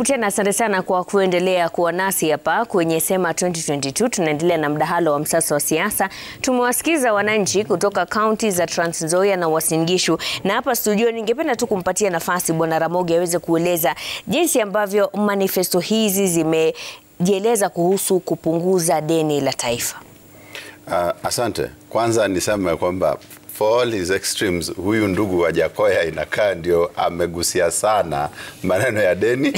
Karibu tena, asante sana kwa kuendelea kuwa nasi hapa kwenye Sema 2022. Tunaendelea na mdahalo wa msasa wa siasa. Tumewasikiza wananchi kutoka kaunti za Trans Nzoia na Uasin Gishu, na hapa studio ningependa tu kumpatia nafasi Bwana Ramogi aweze kueleza jinsi ambavyo manifesto hizi zimejieleza kuhusu kupunguza deni la taifa. Uh, asante. Kwanza niseme kwamba for all his extremes, huyu ndugu wa Jakoya inakaa ndio amegusia sana maneno ya deni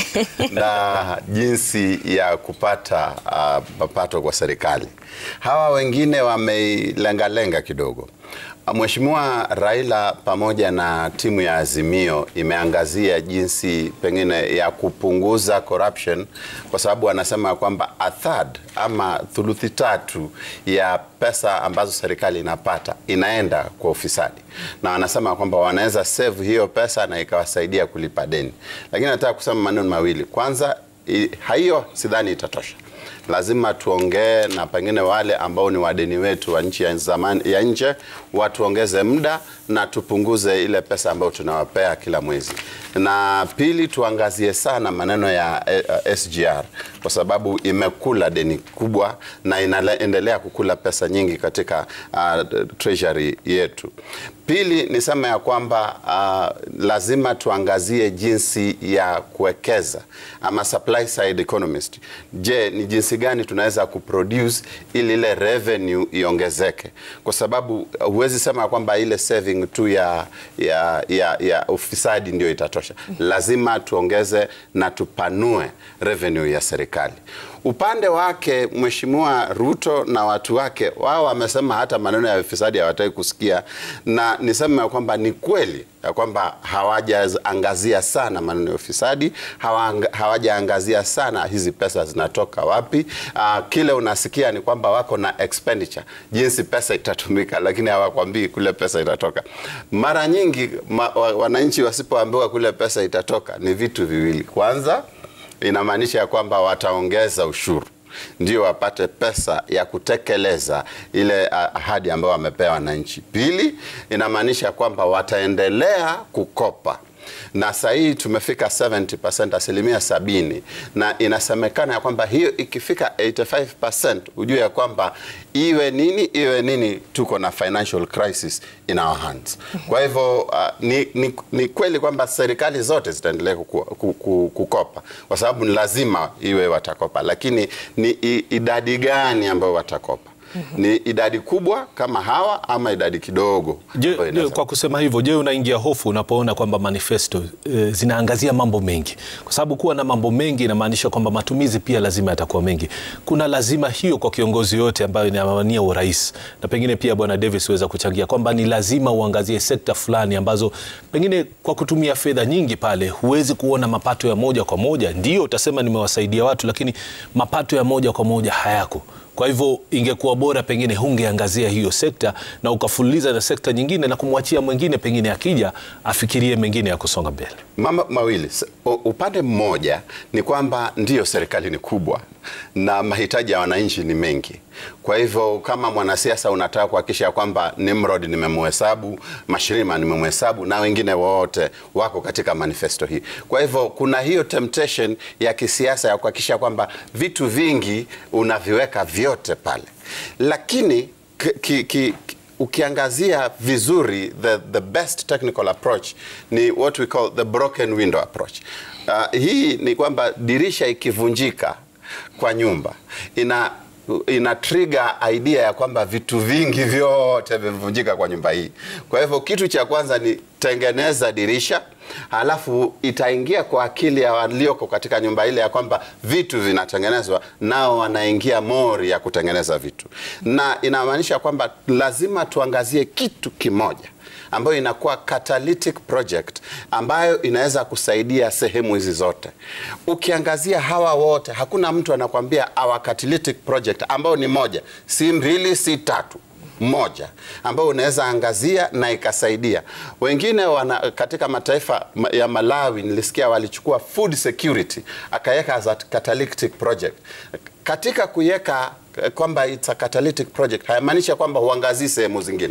na jinsi ya kupata uh, mapato kwa serikali. Hawa wengine wameilengalenga kidogo. Mheshimiwa Raila pamoja na timu ya Azimio imeangazia jinsi pengine ya kupunguza corruption, kwa sababu anasema kwamba a third ama thuluthi tatu ya pesa ambazo serikali inapata inaenda kwa ufisadi, na wanasema kwamba wanaweza save hiyo pesa na ikawasaidia kulipa deni. Lakini nataka kusema maneno mawili. Kwanza, hiyo sidhani itatosha lazima tuongee na pengine wale ambao ni wadeni wetu wa nchi ya zamani ya nje, watuongeze muda na tupunguze ile pesa ambayo tunawapea kila mwezi. Na pili, tuangazie sana maneno ya uh, SGR kwa sababu imekula deni kubwa na inaendelea kukula pesa nyingi katika uh, treasury yetu. Pili, nisema ya kwamba uh, lazima tuangazie jinsi ya kuwekeza ama supply side economist. Je, ni jinsi gani tunaweza kuproduce ili ile revenue iongezeke, kwa sababu huwezi sema kwamba ile saving tu ya, ya, ya, ya ufisadi ndio itatosha. Lazima tuongeze na tupanue revenue ya serikali. Upande wake Mheshimiwa Ruto na watu wake wao wamesema hata maneno ya ufisadi hawataki kusikia, na niseme kwamba ni kweli ya kwamba hawajaangazia sana maneno ya ufisadi, hawajaangazia sana hizi pesa zinatoka wapi. Uh, kile unasikia ni kwamba wako na expenditure, jinsi pesa itatumika, lakini hawakwambii kule pesa itatoka. Mara nyingi ma, wananchi wasipoambiwa kule pesa itatoka ni vitu viwili. Kwanza inamaanisha ya kwamba wataongeza ushuru ndio wapate pesa ya kutekeleza ile ahadi ambayo wamepewa wananchi. Pili, inamaanisha kwamba wataendelea kukopa na sasa hii tumefika 70%, asilimia sabini, na inasemekana ya kwamba hiyo ikifika 85% ujue ya kwamba iwe nini iwe nini, tuko na financial crisis in our hands. Kwa hivyo uh, ni, ni, ni kweli kwamba serikali zote zitaendelea kukopa kwa sababu ni lazima iwe watakopa, lakini ni idadi gani ambayo watakopa? Ni idadi kubwa kama hawa ama idadi kidogo? Je, je, kwa kusema hivyo, je, unaingia hofu unapoona kwamba manifesto e, zinaangazia mambo mengi? Kwa sababu kuwa na mambo mengi inamaanisha kwamba matumizi pia lazima yatakuwa mengi. Kuna lazima hiyo kwa kiongozi yote ambayo inawania urais, na pengine pia Bwana Davis weza kuchangia kwamba ni lazima uangazie sekta fulani ambazo pengine kwa kutumia fedha nyingi pale huwezi kuona mapato ya moja kwa moja. Ndio utasema nimewasaidia watu, lakini mapato ya moja kwa moja hayako. Kwa hivyo ingekuwa bora pengine hungeangazia hiyo sekta na ukafululiza na sekta nyingine na kumwachia mwingine pengine akija afikirie mengine ya kusonga mbele. Mama mawili, upande mmoja ni kwamba ndiyo serikali ni kubwa na mahitaji ya wananchi ni mengi. Kwa hivyo kama mwanasiasa unataka kuhakikisha kwamba Nimrod nimemhesabu, Mashirima nimemhesabu na wengine wote wako katika manifesto hii. Kwa hivyo kuna hiyo temptation ya kisiasa ya kuhakikisha kwamba vitu vingi unaviweka vyote pale, lakini ki, ki, ukiangazia vizuri the, the best technical approach ni what we call the broken window approach. Uh, hii ni kwamba dirisha ikivunjika kwa nyumba ina ina trigger idea ya kwamba vitu vingi vyote vimevunjika kwa nyumba hii. Kwa hivyo kitu cha kwanza ni tengeneza dirisha, halafu itaingia kwa akili ya walioko katika nyumba ile ya kwamba vitu vinatengenezwa, nao wanaingia mori ya kutengeneza vitu, na inamaanisha kwamba lazima tuangazie kitu kimoja ambayo inakuwa catalytic project ambayo inaweza kusaidia sehemu hizi zote. Ukiangazia hawa wote, hakuna mtu anakwambia our catalytic project ambayo ni moja, si mbili, si tatu moja ambayo unaweza angazia na ikasaidia wengine. Wana, katika mataifa ya Malawi nilisikia walichukua food security akaweka as a catalytic project. Katika kuiweka kwamba it's a catalytic project hayamaanisha kwamba huangazii sehemu zingine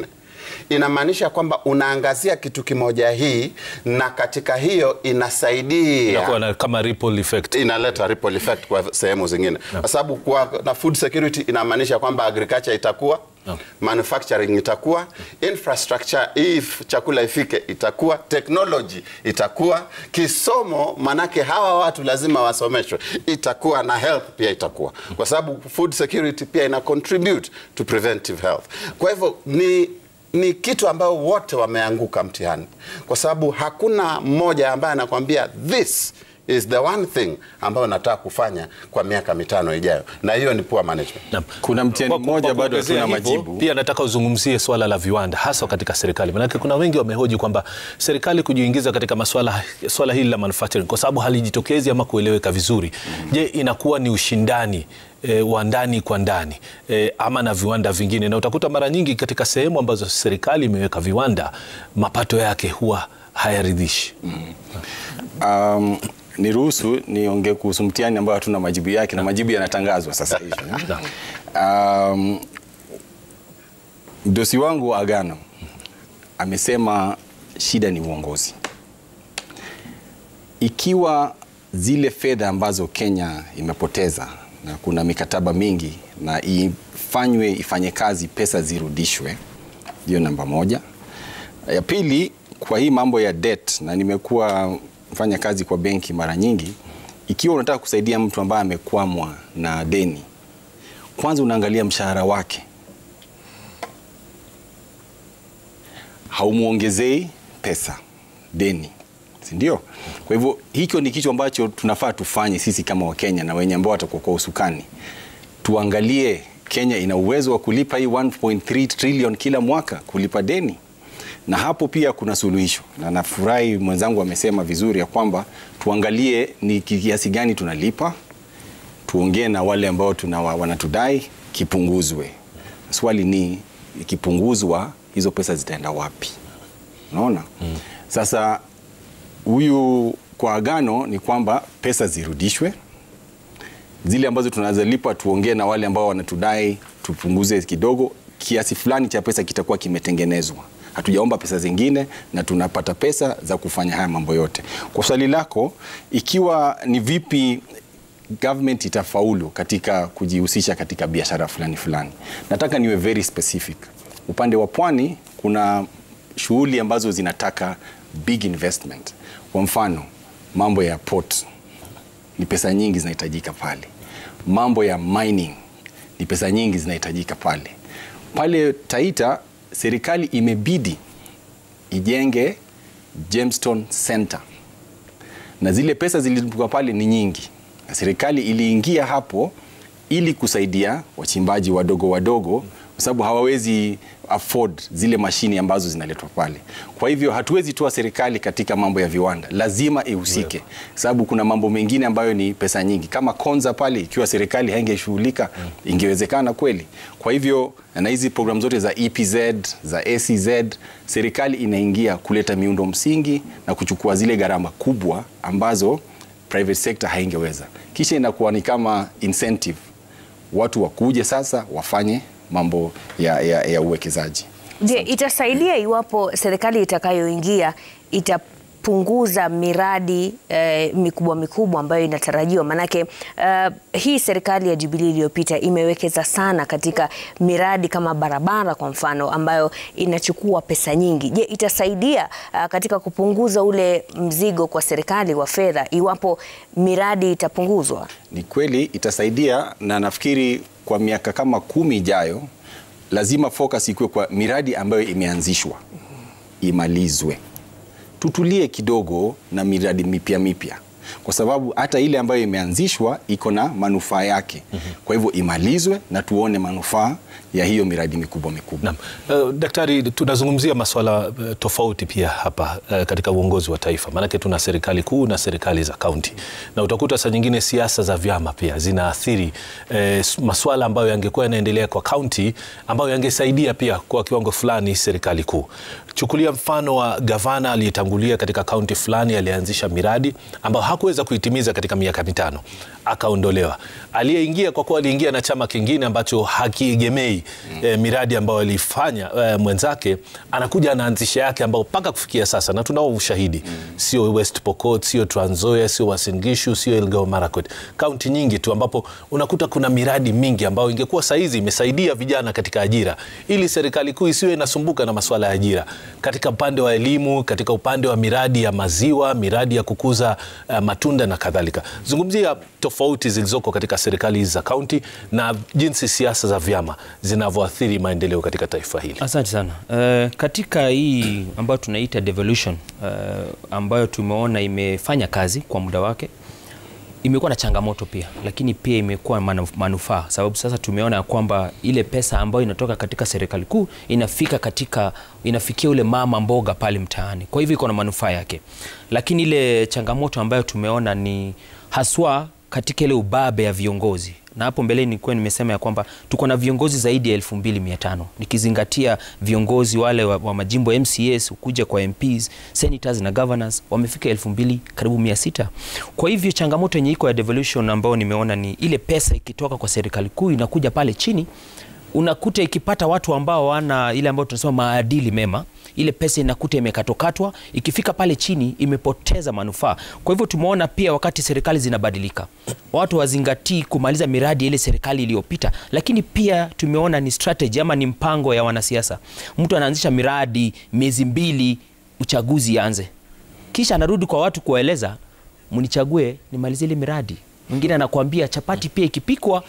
inamaanisha kwamba unaangazia kitu kimoja hii, na katika hiyo inasaidia Inakuwa na kama ripple effect. inaleta ripple effect kwa sehemu zingine, kwa sababu kwa na food security inamaanisha kwamba agriculture itakuwa Naam. manufacturing itakuwa infrastructure, hii if- chakula ifike itakuwa technology itakuwa kisomo, manake hawa watu lazima wasomeshwe, itakuwa na health pia itakuwa, kwa sababu food security pia ina contribute to preventive health. Kwa hivyo ni ni kitu ambayo wote wameanguka mtihani, kwa sababu hakuna mmoja ambaye anakwambia this is the one thing ambayo nataka kufanya kwa miaka mitano ijayo, na hiyo ni poor management. Naam. Kuna mtihani Kwa- mmoja kwa bado kuongezea hatuna hivyo, majibu. Pia nataka uzungumzie swala la viwanda hasa katika serikali, manake kuna wengi wamehoji kwamba serikali kujiingiza katika maswala swala hili la manufacturing kwa sababu halijitokezi ama kueleweka vizuri. Je, inakuwa ni ushindani E, wa ndani kwa ndani e, ama na viwanda vingine, na utakuta mara nyingi katika sehemu ambazo serikali imeweka viwanda mapato yake huwa hayaridhishi. Um, niruhusu niongee kuhusu mtihani ambao hatuna majibu yake na majibu yanatangazwa sasa hivi. um, mdosi wangu wa Agano amesema shida ni uongozi. Ikiwa zile fedha ambazo Kenya imepoteza na kuna mikataba mingi na ifanywe ifanye kazi, pesa zirudishwe, hiyo namba moja. Ya pili, kwa hii mambo ya debt, na nimekuwa mfanya kazi kwa benki mara nyingi, ikiwa unataka kusaidia mtu ambaye amekwamwa na deni, kwanza unaangalia mshahara wake, haumwongezei pesa deni, si ndio? Kwa hivyo hicho ni kitu ambacho tunafaa tufanye sisi kama Wakenya na wenye ambao watakuwa kwa usukani, tuangalie Kenya ina uwezo wa kulipa hii 1.3 trillion kila mwaka kulipa deni na hapo pia kuna suluhisho, na nafurahi mwenzangu amesema vizuri ya kwamba tuangalie ni kiasi gani tunalipa, tuongee na wale ambao tuna wanatudai kipunguzwe. Swali ni ikipunguzwa, hizo pesa zitaenda wapi? Unaona? mm. Sasa huyu kwa Agano ni kwamba pesa zirudishwe, zile ambazo tunazolipa tuongee na wale ambao wanatudai tupunguze kidogo, kiasi fulani cha pesa kitakuwa kimetengenezwa hatujaomba pesa zingine na tunapata pesa za kufanya haya mambo yote. Kwa swali lako, ikiwa ni vipi government itafaulu katika kujihusisha katika biashara fulani fulani, nataka niwe very specific. Upande wa pwani kuna shughuli ambazo zinataka big investment. Kwa mfano, mambo ya port ni pesa nyingi zinahitajika pale. Mambo ya mining ni pesa nyingi zinahitajika pale. Pale Taita serikali imebidi ijenge Gemstone Center na zile pesa zilizotoka pale ni nyingi, na serikali iliingia hapo ili kusaidia wachimbaji wadogo wadogo, kwa sababu hawawezi afford zile mashini ambazo zinaletwa pale. Kwa hivyo hatuwezi toa serikali katika mambo ya viwanda, lazima ihusike, yeah. Sababu kuna mambo mengine ambayo ni pesa nyingi, kama Konza pale, ikiwa serikali haingeshughulika mm. ingewezekana kweli. Kwa hivyo na hizi programu zote za EPZ za ACZ, serikali inaingia kuleta miundo msingi na kuchukua zile gharama kubwa ambazo private sector haingeweza, kisha inakuwa ni kama incentive, watu wakuje sasa wafanye mambo ya, ya, ya uwekezaji. Je, itasaidia iwapo serikali itakayoingia itapunguza miradi eh, mikubwa mikubwa ambayo inatarajiwa? Maanake uh, hii serikali ya Jubilee iliyopita imewekeza sana katika miradi kama barabara kwa mfano, ambayo inachukua pesa nyingi. Je, itasaidia uh, katika kupunguza ule mzigo kwa serikali wa fedha iwapo miradi itapunguzwa? Ni kweli itasaidia, na nafikiri kwa miaka kama kumi ijayo lazima focus ikuwe kwa miradi ambayo imeanzishwa imalizwe. Tutulie kidogo na miradi mipya mipya, kwa sababu hata ile ambayo imeanzishwa iko na manufaa yake. Kwa hivyo imalizwe na tuone manufaa ya hiyo miradi mikubwa mikubwa. Naam. Uh, daktari, tunazungumzia masuala uh, tofauti pia hapa uh, katika uongozi wa taifa, maanake tuna serikali kuu na serikali za kaunti, na utakuta saa nyingine siasa za vyama pia zinaathiri uh, masuala ambayo yangekuwa yanaendelea kwa kaunti ambayo yangesaidia pia kwa kiwango fulani serikali kuu. Chukulia mfano wa gavana aliyetangulia katika kaunti fulani, alianzisha miradi ambayo hakuweza kuitimiza katika miaka mitano, akaondolewa. Aliyeingia kwa kuwa aliingia na chama kingine ambacho hakiegemei eh, miradi ambayo alifanya eh, mwenzake, anakuja anaanzisha yake ambao mpaka kufikia sasa, na tunao ushahidi, sio West Pokot, sio Trans Nzoia, sio Uasin Gishu, sio Elgeyo Marakwet, kaunti nyingi tu ambapo unakuta kuna miradi mingi ambayo ingekuwa saizi imesaidia vijana katika ajira, ili serikali kuu isiwe inasumbuka na masuala ya ajira katika upande wa elimu, katika upande wa miradi ya maziwa, miradi ya kukuza uh, matunda na kadhalika. Zungumzia tofauti zilizoko katika serikali hizi za kaunti na jinsi siasa za vyama zinavyoathiri maendeleo katika taifa hili. Asante sana. Uh, katika hii ambayo tunaita devolution uh, ambayo tumeona imefanya kazi kwa muda wake imekuwa na changamoto pia, lakini pia imekuwa manu- manufaa, sababu sasa tumeona ya kwamba ile pesa ambayo inatoka katika serikali kuu inafika katika inafikia ule mama mboga pale mtaani, kwa hivyo iko na manufaa yake, lakini ile changamoto ambayo tumeona ni haswa katika ile ubabe ya viongozi na hapo mbeleni nilikuwa nimesema ya kwamba tuko na viongozi zaidi ya 2500 nikizingatia viongozi wale wa, wa majimbo MCAs kuja kwa MPs, senators na governors wamefika 2000 karibu 600. Kwa hivyo changamoto yenye iko ya devolution ambayo nimeona ni ile pesa ikitoka kwa serikali kuu inakuja pale chini unakuta ikipata watu ambao wana ile ambayo tunasema maadili mema, ile pesa inakuta imekatokatwa, ikifika pale chini imepoteza manufaa. Kwa hivyo tumeona pia wakati serikali zinabadilika, watu wazingatii kumaliza miradi ya ile serikali iliyopita, lakini pia tumeona ni strategy ama ni mpango ya wanasiasa. Mtu anaanzisha miradi miezi mbili uchaguzi anze, kisha anarudi kwa watu kuwaeleza mnichague nimalize ile miradi. Mwingine anakuambia chapati pia ikipikwa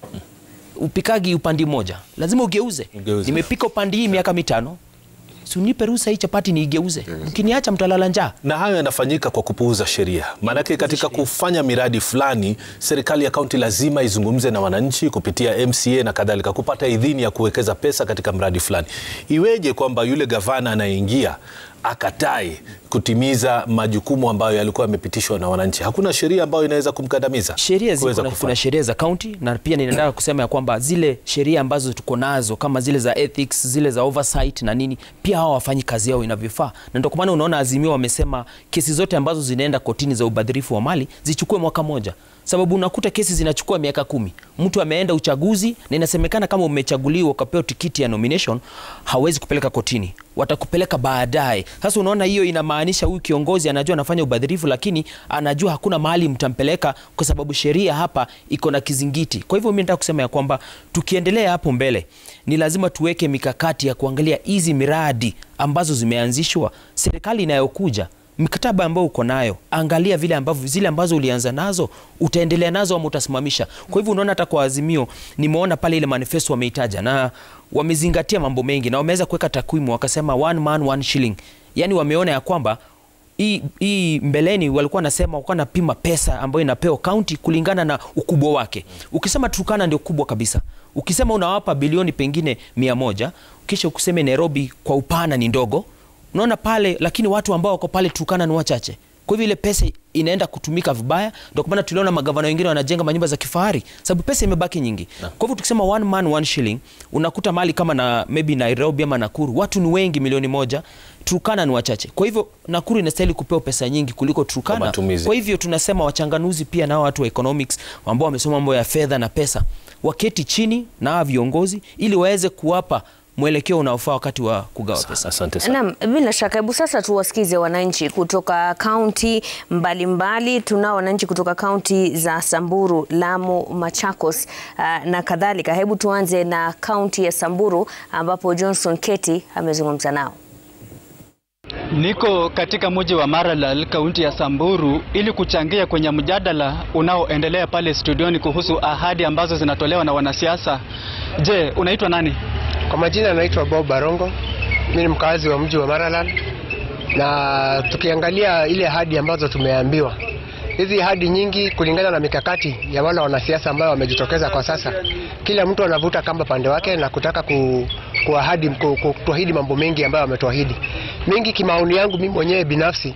upikagi upandi moja lazima ugeuze. Ugeuze. Nimepika upandi hii miaka mitano, si unipe ruhusa hii chapati niigeuze. Mkiniacha mtalala njaa. na hayo yanafanyika kwa kupuuza sheria. Maanake katika kufanya miradi fulani, serikali ya kaunti lazima izungumze na wananchi kupitia MCA na kadhalika, kupata idhini ya kuwekeza pesa katika mradi fulani. Iweje kwamba yule gavana anayeingia akatai kutimiza majukumu ambayo yalikuwa yamepitishwa na wananchi? Hakuna sheria ambayo inaweza kumkandamiza sheria ziko kuweza na, kufanya. kuna sheria za kaunti na pia ninataka kusema ya kwamba zile sheria ambazo tuko nazo kama zile za ethics, zile za oversight na nini, pia hao wafanyi kazi yao inavyofaa, na ndio kwa maana unaona Azimio wamesema kesi zote ambazo zinaenda kotini za ubadhirifu wa mali zichukue mwaka moja, sababu unakuta kesi zinachukua miaka kumi. Mtu ameenda uchaguzi na inasemekana kama umechaguliwa ukapewa tikiti ya nomination, hawezi kupeleka kotini, watakupeleka baadaye. Sasa unaona hiyo inamaanisha huyu kiongozi anajua anafanya ubadhirifu, lakini anajua hakuna mahali mtampeleka kwa sababu sheria hapa iko na kizingiti. Kwa hivyo mimi nataka kusema ya kwamba tukiendelea hapo mbele, ni lazima tuweke mikakati ya kuangalia hizi miradi ambazo zimeanzishwa, serikali inayokuja mikataba ambayo uko nayo, angalia vile ambavyo zile ambazo ulianza nazo utaendelea nazo ama utasimamisha. Kwa hivyo unaona hata kwa Azimio nimeona pale ile manifesto wameitaja na wamezingatia mambo mengi na wameweza kuweka takwimu, wakasema one man one shilling, yaani wameona ya kwamba hii hii mbeleni walikuwa wanasema walikuwa napima pesa ambayo inapewa kaunti kulingana na ukubwa wake. Ukisema Turkana ndio kubwa kabisa, ukisema unawapa bilioni pengine mia moja kisha ukiseme Nairobi kwa upana ni ndogo, unaona pale, lakini watu ambao wako pale Turkana ni wachache. Kwa hivyo ile pesa inaenda kutumika vibaya. Ndio kwa maana tuliona magavana wengine wanajenga manyumba za kifahari sababu pesa imebaki nyingi. Kwa hivyo tukisema one man one shilling, unakuta mahali kama na maybe Nairobi ama Nakuru watu ni wengi milioni moja, Turkana ni wachache. Kwa hivyo Nakuru inastahili kupewa pesa nyingi kuliko Kwa Turkana. matumizi. Kwa hivyo tunasema wachanganuzi pia na watu wa economics ambao wamesoma mambo ya fedha na pesa waketi chini na hawa viongozi ili waweze kuwapa mwelekeo unaofaa wakati wa kugawa pesa. Asante sana. Naam, bila shaka. Hebu sasa tuwasikize wananchi kutoka kaunti mbalimbali. Tunao wananchi kutoka kaunti za Samburu, Lamu, Machakos uh, na kadhalika. Hebu tuanze na kaunti ya Samburu ambapo Johnson Keti amezungumza nao. Niko katika mji wa Maralal, kaunti ya Samburu ili kuchangia kwenye mjadala unaoendelea pale studioni kuhusu ahadi ambazo zinatolewa na wanasiasa. Je, unaitwa nani? Kwa majina anaitwa Bob Barongo. Mimi ni mkazi wa mji wa Maralal, na tukiangalia ile ahadi ambazo tumeambiwa, hizi ahadi nyingi, kulingana na mikakati ya wale wanasiasa ambao wamejitokeza kwa sasa, kila mtu anavuta kamba pande wake na kutaka ku, kuahidi ku, ku, kutuahidi mambo mengi ambayo wametuahidi mengi. Kimaoni yangu mimi mwenyewe binafsi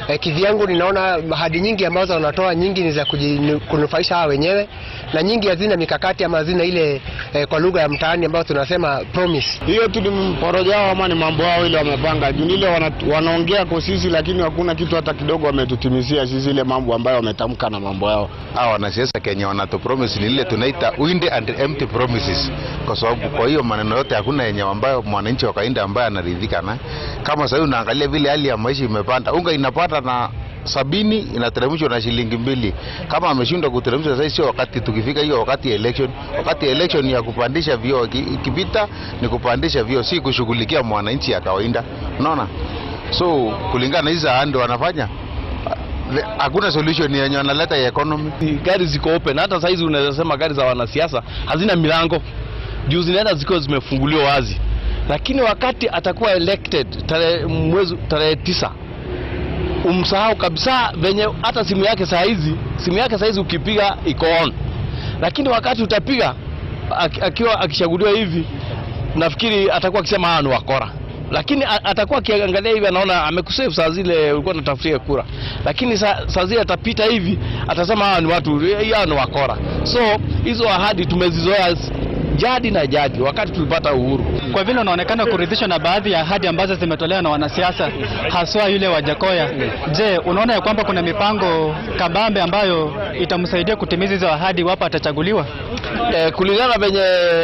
eh, kivyangu ninaona ahadi nyingi ambazo wanatoa nyingi ni za kuji- kunufaisha hawa wenyewe na nyingi hazina mikakati ama hazina ile eh, kwa lugha ya mtaani ambayo tunasema promise. hiyo tu ni porojo yao ama ni mambo yao ile wamepanga juu ile wana, wanaongea kwa sisi lakini hakuna kitu hata kidogo wametutimizia sisi ile mambo ambayo wametamka na mambo yao hawa wanasiasa Kenya wanatupromise ni ile tunaita wind and empty promises, kwa sababu kwa hiyo maneno yote hakuna yenye ambayo mwananchi wa kawaida ambaye anaridhika na. Kama sasa unaangalia vile hali ya maisha imepanda, unga inapata na sabini inateremshwa na shilingi mbili. Kama ameshindwa kuteremsha sasa, sio wakati tukifika hiyo wakati ya election. Wakati ya election ya kupandisha vio, iki- ikipita ni kupandisha vio, si kushughulikia mwananchi ya kawaida, unaona. So kulingana na hizo ahadi wanafanya Le- hakuna solution yenye wanaleta ya economy. gari ziko open. Hata saizi unaweza sema gari za wanasiasa hazina milango juu zinaenda zikiwa zimefunguliwa wazi, lakini wakati atakuwa elected tarehe mwezi tarehe tisa umsahau kabisa venye hata simu yake saa hizi simu yake saa hizi ukipiga iko on, lakini wakati utapiga ak- akiwa akishaguliwa hivi, nafikiri atakuwa akisema hawa ni wakora lakini a- atakuwa akiangalia hivi anaona amekusave saa zile ulikuwa unatafutia kura, lakini saa, saa zile atapita hivi atasema hawa ni watu hawa ni wakora. So hizo ahadi tumezizoea s- jadi na jadi wakati tulipata uhuru. Kwa vile unaonekana kuridhishwa na baadhi ya ahadi ambazo zimetolewa na wanasiasa haswa yule wa Jakoya, je, unaona ya kwamba kuna mipango kabambe ambayo itamsaidia kutimiza hizo ahadi iwapo atachaguliwa? Eh, kulingana venye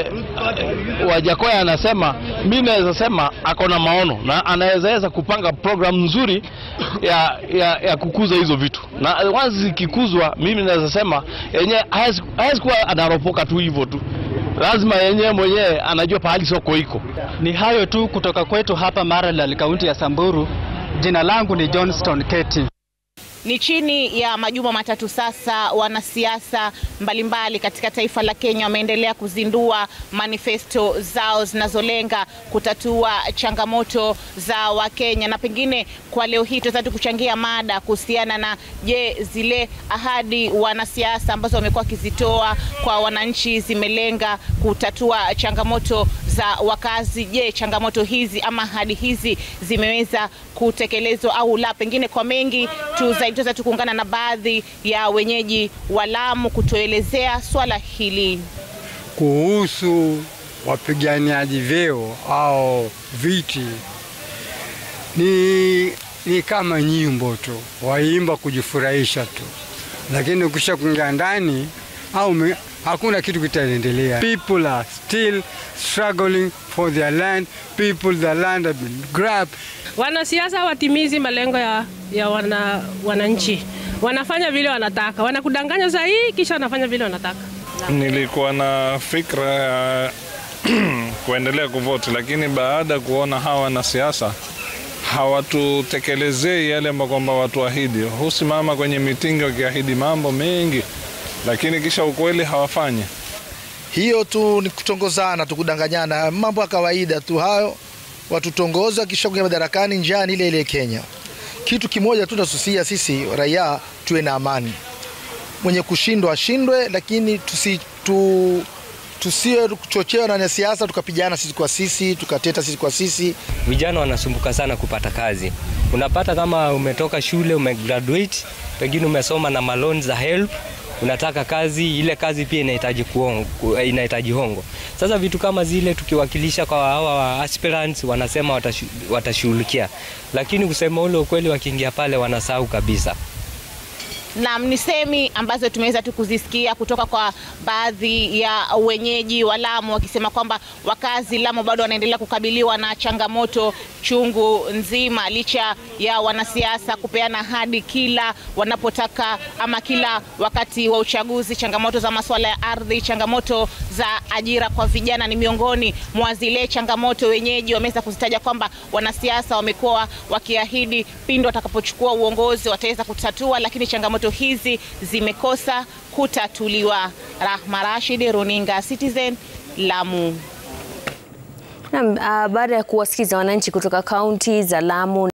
Wajakoya anasema, mi naweza sema ako na maono na anawezaweza kupanga program nzuri ya, ya, ya kukuza hizo vitu, na once zikikuzwa, mimi naweza sema yenyewe hawezi hawezi kuwa anaropoka tu hivyo tu, lazima yenyewe mwenyewe anajua pahali soko iko. Ni hayo tu kutoka kwetu hapa Maralal, kaunti ya Samburu. Jina langu ni Johnston Keti. Ni chini ya majuma matatu sasa, wanasiasa mbalimbali katika taifa la Kenya wameendelea kuzindua manifesto zao zinazolenga kutatua changamoto za Wakenya, na pengine kwa leo hii tunaweza tu kuchangia mada kuhusiana na je, zile ahadi wanasiasa ambazo wamekuwa wakizitoa kwa wananchi zimelenga kutatua changamoto za wakazi. Je, changamoto hizi ama ahadi hizi zimeweza kutekelezwa au la? Pengine kwa mengi tu zaidi tutaweza tu kuungana na baadhi ya wenyeji wa Lamu kutuelezea swala hili. kuhusu wapiganiaji vyeo au viti ni, ni kama nyimbo tu, waimba kujifurahisha tu, lakini ukisha kuingia ndani au me, hakuna kitu kitaendelea. People are still struggling for their land. People, the land have been grabbed. Wanasiasa watimizi malengo ya, ya wana, wananchi, wanafanya vile wanataka, wanakudanganya saa hii kisha wanafanya vile wanataka. Nilikuwa na fikra ya kuendelea kuvoti, lakini baada ya kuona hawa wanasiasa hawatutekelezei yale ambayo kwamba watuahidi. Husimama kwenye mitingi wakiahidi mambo mengi, lakini kisha ukweli hawafanyi. hiyo tu ni kutongozana tu, kudanganyana, mambo ya kawaida tu hayo. Watutongoza kisha kuingia madarakani, njaa ni ile ile Kenya. Kitu kimoja tu tunasusia sisi raia, tuwe na amani. Mwenye kushindwa ashindwe, lakini tusi, tu, tusiwe kuchochewa na wanasiasa tukapigana sisi kwa sisi tukateta sisi kwa sisi. Vijana wanasumbuka sana kupata kazi. Unapata kama umetoka shule umegraduate, pengine umesoma na maloni za help, unataka kazi, ile kazi pia inahitaji kuongo, inahitaji hongo. Sasa vitu kama zile tukiwakilisha kwa hawa wa aspirants wanasema watashu, watashughulikia, lakini kusema ule ukweli, wakiingia pale wanasahau kabisa. Naam, ni semi ambazo tumeweza tu kuzisikia kutoka kwa baadhi ya wenyeji wa Lamu wakisema kwamba wakazi Lamu bado wanaendelea kukabiliwa na changamoto chungu nzima, licha ya wanasiasa kupeana ahadi kila wanapotaka ama kila wakati wa uchaguzi. Changamoto za masuala ya ardhi, changamoto za ajira kwa vijana ni miongoni mwa zile changamoto wenyeji wameweza kuzitaja kwamba wanasiasa wamekuwa wakiahidi pindi watakapochukua uongozi wataweza kutatua, lakini changamoto hizi zimekosa kutatuliwa. Rahma Rashid, Runinga Citizen, Lamu. Naam, ah, baada ya kuwasikiza wananchi kutoka kaunti za Lamu